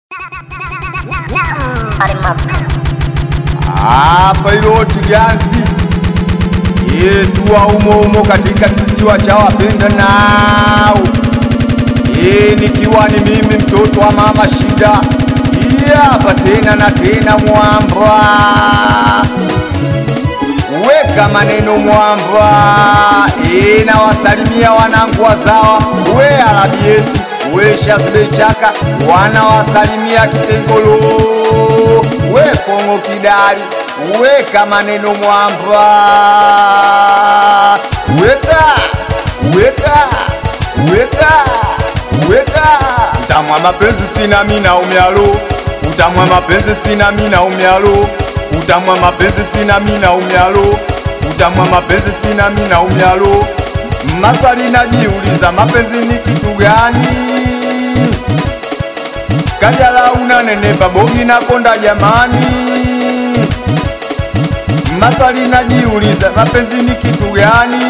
Hapa Iloti Ganzi yetua umo umo katika kisiwa cha wapenda nao ye, nikiwa ni mimi mtoto wa mama Shida hapa tena na tena mwamba weka maneno mwamba e, na wasalimia wanangu wazawa we alabiesi we shazibechaka wanawasalimia kitengolo we fongo kidali weka maneno mwamba weka weka weka weka utamwa mapenzi sina mina umyalo utamwa mapenzi sina mina umyalo utamwa mapenzi sina mina umyalo utamwa mapenzi sina mina umyalo maswali najiuliza mapenzi ni kitu gani kajala unanenepa bogi nakonda jamani maswali najiuliza mapenzi ni kitu gani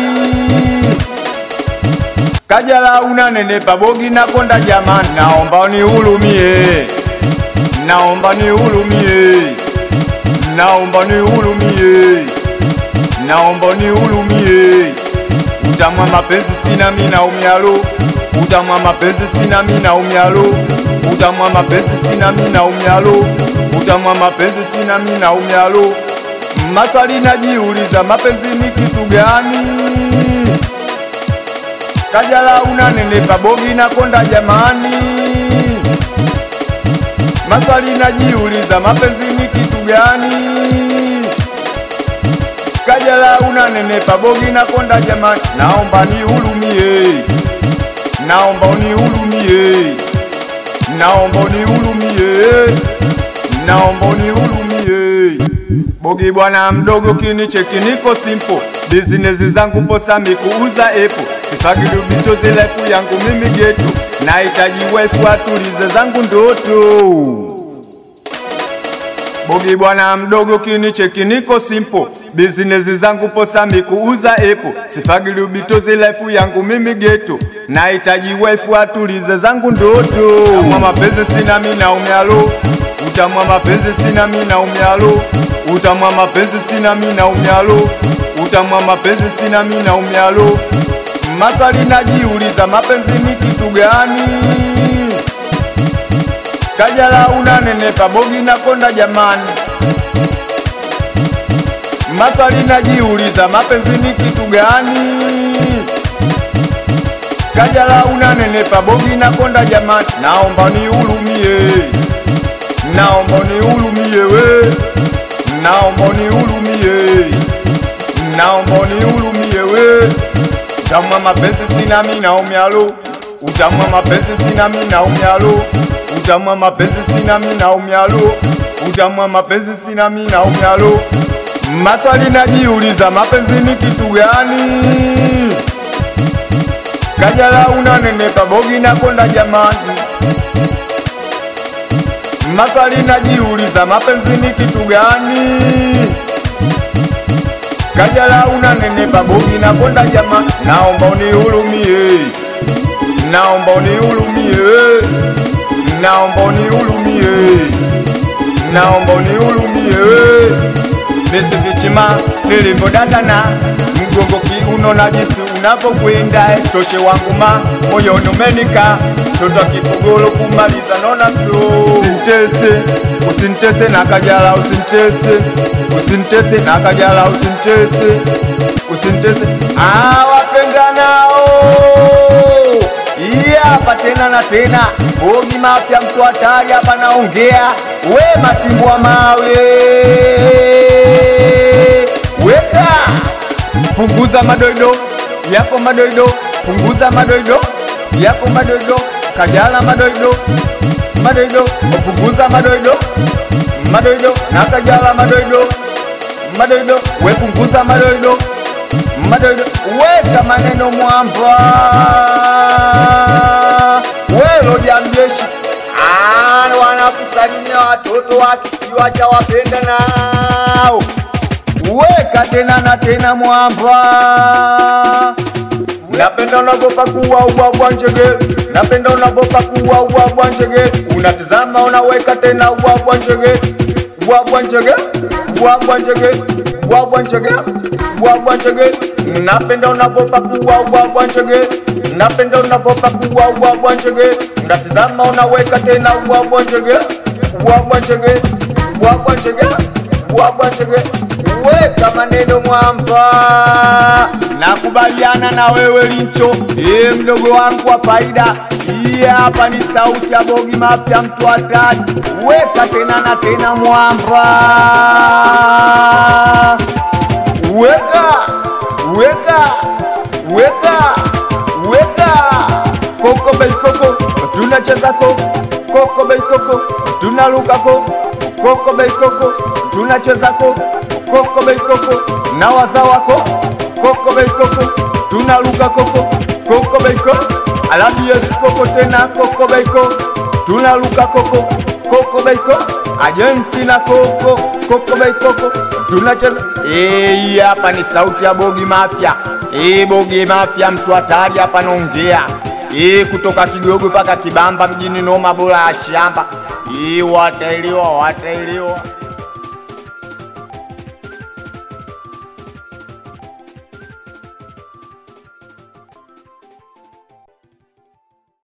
kajala unanenepa bogi nakonda jamani naomba unihurumie naomba nihurumie naomba nihurumie naomba nihurumie utamwa mapenzi sina mina umyalo utamwa mapenzi sina mina umyalo utamwa mapenzi sina mina umyalo utamwa mapenzi sina mina umyalo maswali najiuliza mapenzi ni kitu gani kajala unanenepa bogi nakonda jamani maswali najiuliza mapenzi ni kitu gani kajala unanenepa bogi nakonda jamani naomba nihurumie naomba unihurumie naomba unihurumie naomba unihurumie bogi bwana mdogo kinicheki niko simple bizinesi zangu posami kuuza epo sifagi dubito zilefu yangu mimi getu nahitaji wefu atulize zangu ndoto bogi bwana mdogo kinicheki niko simple bizinesi zangu posami kuuza epo sifagi dubito zilefu yangu mimi getu nahitaji wefu atulize zangu ndoto utamwa mapenzi sina mina umyalo utamwa mapenzi sina mina umyalo utamwa mapenzi sina mina umyalo utamwa mapenzi sina mina umyalo maswali najiuliza mapenzi ni kitu gani kajala unanenepa bogi nakonda jamani maswali najiuliza mapenzi ni kitu gani kajala unanenepa bogi nakonda jamani naomba nihurumie naomba nihurumie we naomba nihurumie naomba nihurumie we utamwa mapenzi sina mina umyalo utamwa mapenzi sina mina umyalo utamwa mapenzi sina mina umyalo utamwa mapenzi sina mina umyalo maswali najiuliza mapenzi ni kitu gani kajala unanenepa bogi nakonda jamani maswali najiuliza mapenzi ni kitu gani kajala unanenepa bogi nakonda jamani naomba unihurumie naomba unihurumie naomba unihurumie naomba unihurumie mesi vichima nilivyodatana mgongo kiuno na jinsi unavyokwenda estoshe wangu ma moyo umenika toto kipogolo kumaliza nona so usintese usintese na kajala usintese usintese na kajala usintese usintese awapenda nao iya hapa tena na tena bogi mapya mtu hatari hapa naongea we matimbwa mawe weka punguza madoido yako madoido punguza madoido yako madoido kajala madoido madoido punguza madoido madoido na kajala madoido madoido we punguza madoido madoido weka maneno mwamba we lojamjeshi wanakusalimia watoto wa kisiwa cha wapenda nao weka tena na tena mwamba napenda nagopa kuwa ubwabwa njegere napenda unavopakua ubwabwa njege, unatizama unaweka tena ubwabwa njege, ubwabwa njege, ubwabwa njege, ubwabwa njege, ubwabwa njege, napenda unavopakua ubwabwa njege, napenda unavopakua ubwabwa njege, unatizama unaweka tena ubwabwa njege, ubwabwa njege, ubwabwa njege, ubwabwa njege, weka maneno mwamba nakubaliana na wewe Lincho, ee mdogo wangu wa faida. Hii hapa ni sauti ya Bogi Mafya, mtu hatari. Weka tena na tena mwamba, weka weka weka weka koko bei koko, tunacheza koko koko bei koko, tunaruka koko koko bei koko, tunacheza koko koko bei koko, na waza wako koko bei koko, tunaruka koko koko bei koko, alafu yes koko tena koko bei koko, tunaruka koko koko bei koko, Argentina koko koko bei koko, tunacheza eh. Hii hapa ni sauti ya Bogi Mafya, eh, Bogi Mafya, mtu hatari hapa naongea eh, kutoka Kigogo mpaka Kibamba mjini, noma bora ya shamba eh, wataelewa wataelewa.